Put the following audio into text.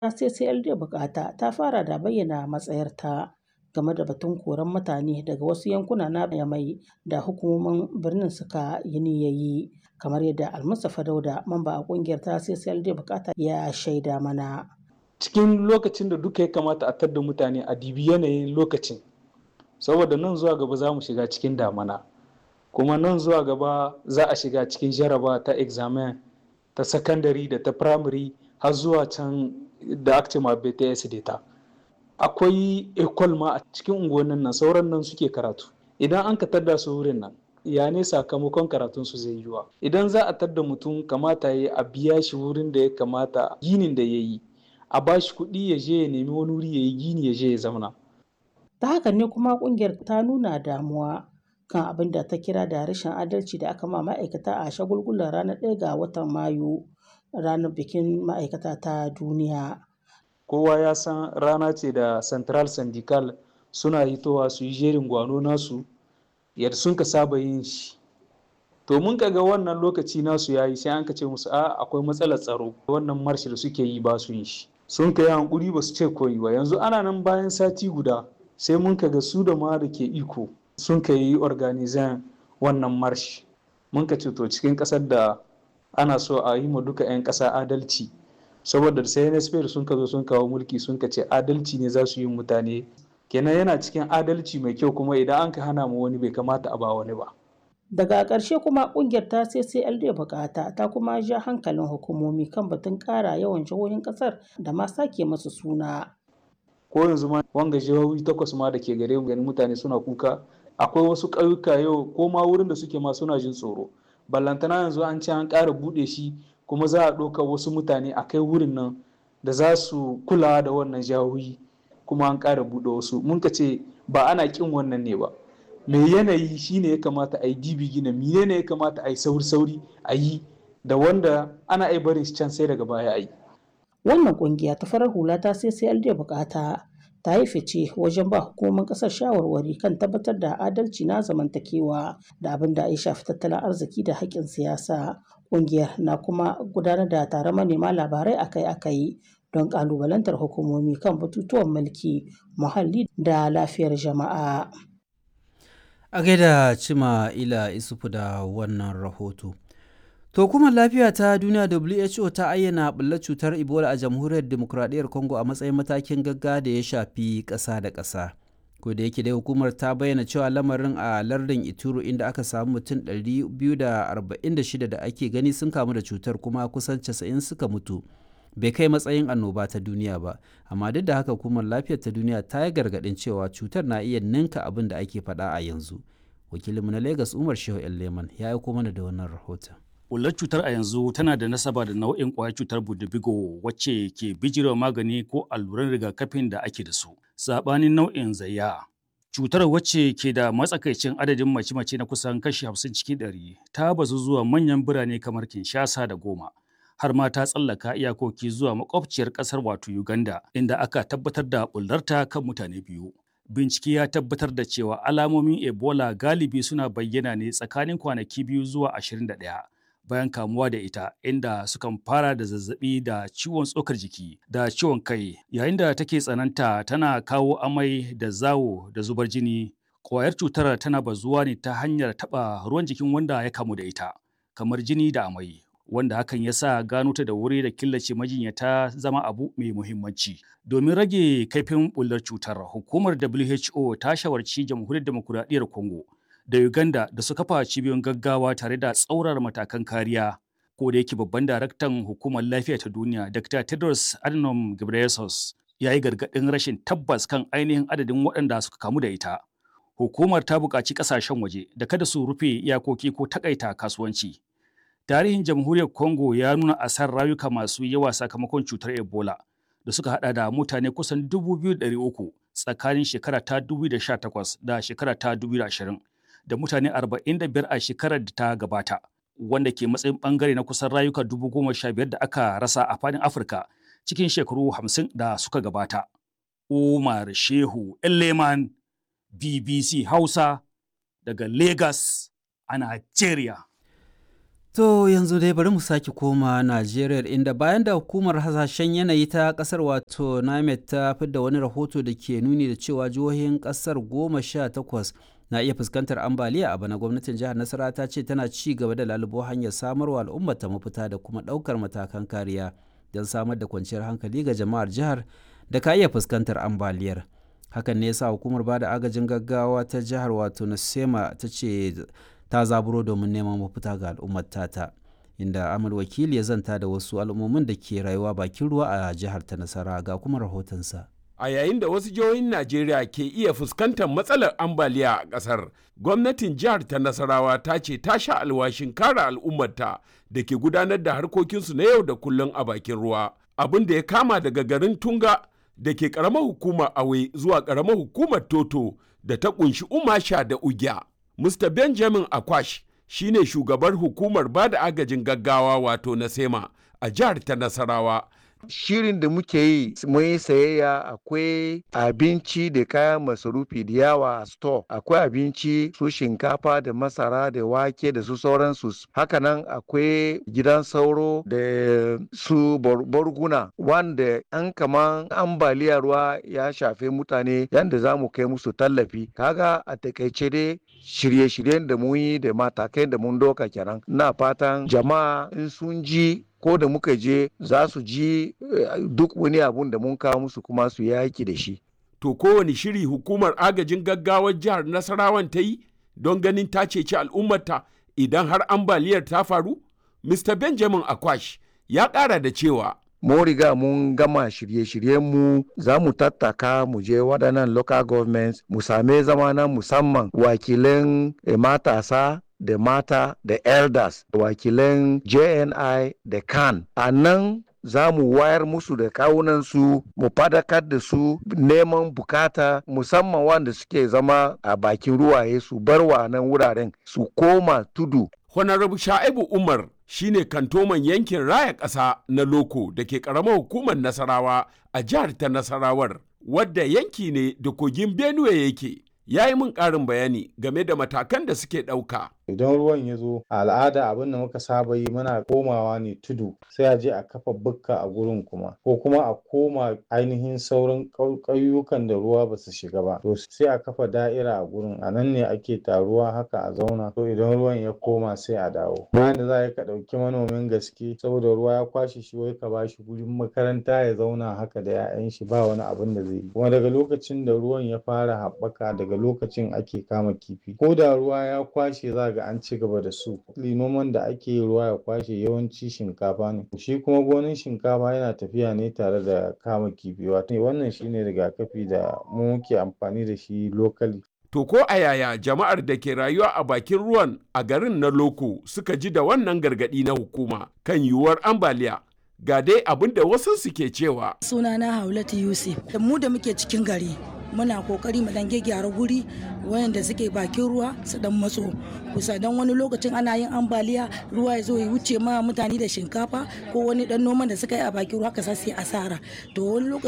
CCLD Bukata ta fara da bayyana matsayarta game da batun koran mutane daga wasu yankuna na Yamai da hukumomin birnin suka yi niyyar kamar yadda Almustapha Dauda mamba a kungiyar ta CCLD Bukata ya shaida mana. Cikin lokacin da duka ya kamata a tadda mutane a dibi yanayin lokacin saboda nan zuwa gaba za mu shiga cikin damana kuma nan zuwa gaba za a shiga cikin jaraba ta examen ta sakandare da ta primary har zuwa can da aka ce ma BTS data. Akwai ekol ma a cikin unguwannin nan sauran nan suke karatu. Idan an ka tadda su wurin nan ya ne sakamakon karatun su zai yiwa. Idan za a tadda mutum kamata ya a biya shi wurin da ya kamata ginin da ya yi a ba shi kuɗi ya je ya nemi wani wuri ya yi gini ya je ya zauna. Ta haka ne kuma kungiyar ta nuna damuwa kan abin da ta kira da rashin adalci da aka ma ma'aikata a shagulgulan ranar ɗaya ga watan Mayu ranar bikin ma'aikata ta duniya. Kowa ya san rana ce da Central Syndical suna hitowa su yi jerin gwano nasu yadda sun ka saba yin shi. To mun ga wannan lokaci nasu ya yi sai an ka ce musu a akwai matsalar tsaro wannan marshi da suke yi ba su yin shi. Sun ka yi hankuri ba su ce koyi ba yanzu ana nan bayan sati guda sai mun ka ga su da ma da ke iko sun ka yi organizan wannan marshi. Mun ka ce to cikin ƙasar da ana so a yi ma duka 'yan ƙasa adalci saboda sai NSP sun ka zo sun kawo mulki sun ka ce adalci ne za su yi mutane kenan yana cikin adalci mai kyau kuma idan an ka hana mu wani bai kamata a ba wani ba. Daga ƙarshe kuma ƙungiyar ta CCLD bukata ta kuma ja hankalin hukumomi kan batun ƙara yawan jihohin ƙasar da ma sake masu suna. Ko yanzu ma wanga jihohi takwas ma da ke gare mu gani mutane suna kuka akwai wasu ƙauyuka yau ko ma wurin da suke ma suna jin tsoro. Ballantana yanzu an ce an ƙara buɗe shi kuma za a ɗauka wasu mutane a kai wurin nan da za su kula da wannan jihohi kuma an ƙara buɗe wasu mun ka ce ba ana ƙin wannan ne ba mai yanayi shine ya kamata a yi dibi gina mine ne ya kamata a yi sauri sauri a yi da wanda ana iya barin shi can sai daga baya a yi. wannan kungiya ta farar hula ta CCLD bukata ta yi fice wajen ba hukumomin kasar shawarwari kan tabbatar da adalci na zamantakewa da abin da ya shafi tattalin arziki da haƙƙin siyasa kungiyar na kuma gudanar da taron manema labarai akai-akai don ƙalubalantar hukumomi kan batutuwan mulki muhalli da lafiyar jama'a. a gaida cima ila isufu da wannan rahoto to kuma lafiya ta duniya who ta ayyana ɓullar cutar ebola a jamhuriyar demokuraɗiyyar congo a matsayin matakin gagga da ya shafi ƙasa da ƙasa ko da yake dai hukumar ta bayyana cewa lamarin a lardin ituro inda aka samu mutum 246 da ake gani sun kamu da cutar kuma kusan 90 suka mutu bai kai matsayin annoba ta duniya ba amma duk da haka hukumar lafiyar ta duniya ta yi gargaɗin cewa cutar na iya ninka abin da ake faɗa a yanzu wakilinmu na lagos umar shehu leman ya aiko mana da wannan rahoton Ƙullar cutar a yanzu tana da nasaba da nau'in ƙwayar cutar budubigo wacce ke bijirewa magani ko alluran rigakafin da ake da su. Saɓanin nau'in zayya. Cutar wacce ke da matsakaicin adadin mace-mace na kusan kashi hamsin cikin ɗari ta bazu zuwa manyan birane kamar Kinshasa da Goma. Har ma ta tsallaka iyakoki zuwa makwabciyar ƙasar wato Uganda inda aka tabbatar da ɓullarta kan mutane biyu. Bincike ya tabbatar da cewa alamomin Ebola galibi suna bayyana ne tsakanin kwanaki biyu zuwa ashirin da ɗaya. bayan kamuwa da ita inda sukan fara da zazzabi da ciwon tsokar jiki da ciwon kai yayin da take tsananta tana kawo amai da zawo da zubar jini ƙwayar cutar tana bazuwa ne ta hanyar taɓa ruwan jikin wanda ya kamu da ita kamar jini da amai wanda hakan ya sa gano ta da wuri da killace majinyata zama abu mai muhimmanci domin rage kaifin bullar cutar hukumar WHO ta shawarci jamhuriyar demokuraɗiyyar Congo da Uganda da su kafa cibiyoyin gaggawa tare da tsaurar matakan kariya. Ko da yake babban daraktan hukumar lafiya ta duniya Dr. Tedros Adhanom Ghebreyesus ya yi gargaɗin rashin tabbas kan ainihin adadin waɗanda suka kamu da ita. Hukumar ta buƙaci ƙasashen waje da kada su rufe iyakoki ko takaita kasuwanci. Tarihin jamhuriyar Congo ya nuna asar rayuka masu yawa sakamakon cutar Ebola da suka hada da mutane kusan 2,300 tsakanin shekara ta 2018 da shekara ta 2020. da mutane 45 a shekarar da ta gabata wanda ke matsayin bangare na kusan rayuka dubu goma sha biyar da aka rasa a fadin afirka cikin shekaru hamsin da suka gabata umar shehu leman bbc hausa daga lagos a nigeria To yanzu dai bari mu sake koma Najeriya inda bayan da hukumar hasashen yanayi ta kasar wato NIMET ta fidda wani rahoto da ke nuni da cewa jihohin kasar goma sha takwas na iya fuskantar ambaliya a bana gwamnatin jihar Nasara ta ce tana ci gaba da lalubo hanyar samarwa al'ummar ta mafita da kuma ɗaukar matakan kariya don samar da kwanciyar hankali ga jama'ar jihar da ka iya fuskantar ambaliyar. Hakan ne yasa hukumar bada agajin gaggawa ta jihar wato Nasema ta ce ta zaburo domin neman mafita ga al'ummar tata inda amal wakili ya zanta da wasu al'ummomin da ke rayuwa bakin ruwa a jihar ta nasara ga kuma rahotonsa a yayin da wasu jihohin najeriya ke iya fuskantar matsalar ambaliya a ƙasar gwamnatin jihar ta nasarawa ta ce ta sha alwashin kare al'ummarta da ke gudanar da harkokinsu na yau da kullum a bakin ruwa abin da ya kama daga garin tunga da ke ƙaramar hukumar awe zuwa ƙaramar hukumar toto da ta ƙunshi umasha da ugya Mr. Benjamin Akwash shi ne shugabar hukumar ba da agajin gaggawa wato na SEMA a jihar ta Nasarawa. Shirin da muke yi mun yi sayayya akwai abinci da kayan masarufi da yawa a store akwai abinci su shinkafa da masara da wake da su sauransu hakanan akwai gidan sauro da su borguna wanda an kaman ambaliya ruwa ya shafe mutane yadda za mu kai musu tallafi kaga a takaice dai shirye-shiryen da mun yi da matakai da mun doka kenan na fatan jama'a in sun ji ko da muka je za su ji duk wani abun da mun kawo musu kuma su yaki da shi. To kowane shiri hukumar agajin gaggawar jihar Nasarawan ta yi don ganin ta ceci al'ummarta idan har ambaliyar ta faru? Mr. Benjamin Akwash ya ƙara da cewa. Mun riga mun gama shirye-shiryenmu za mu tattaka mu je waɗannan local governments mu same zama na musamman wakilan matasa da mata da elders wakilan jni da kan a nan za mu wayar musu da kawunansu mu fadakar da su neman bukata musamman wanda suke zama a bakin ruwaye su bar wa nan wuraren su koma tudu honorable sha'ibu umar shine kantoman yankin raya ƙasa na loko da ke ƙaramar hukumar nasarawa a jihar ta nasarawar wadda yanki ne da kogin benue yake ya yi min ƙarin bayani game da matakan da suke ɗauka. Idan ruwan ya zo a al'ada abin da muka saba yi muna komawa ne tudu sai a je a kafa bukka a gurin kuma ko kuma a koma ainihin sauran ƙauyukan da ruwa ba su shiga ba to sai a kafa da'ira a gurin a nan ne ake taruwa haka a zauna to idan ruwan ya koma sai a dawo bayan da za ka ɗauki manomin gaske saboda ruwa ya kwashe shi wai ka bashi gurin makaranta ya zauna haka da 'ya'yan shi ba wani abin da zai yi kuma daga lokacin da ruwan ya fara haɓaka daga lokacin ake kama kifi ko da ruwa ya kwashe za ga an ci gaba da su noman da ake yi ruwa ya kwashe yawanci shinkafa ne shi kuma gonin shinkafa yana tafiya ne tare da kama kifi wato wannan shine rigakafi da mu muke amfani da shi lokali To ko a yaya jama'ar da ke rayuwa a bakin ruwan a garin na Loko suka ji da wannan gargaɗi na hukuma kan yiwuwar ambaliya ga dai abin da wasu suke cewa. Sunana Haulatu Yusuf, da mu da muke cikin gari muna kokari mu dan gyara guri wayanda suke bakin ruwa su dan matso kusa dan wani lokacin ana yin ambaliya ruwa ya zo ya wuce ma mutane da shinkafa ko wani dan noman da suka yi a bakin ruwa ka sai asara to wani lokacin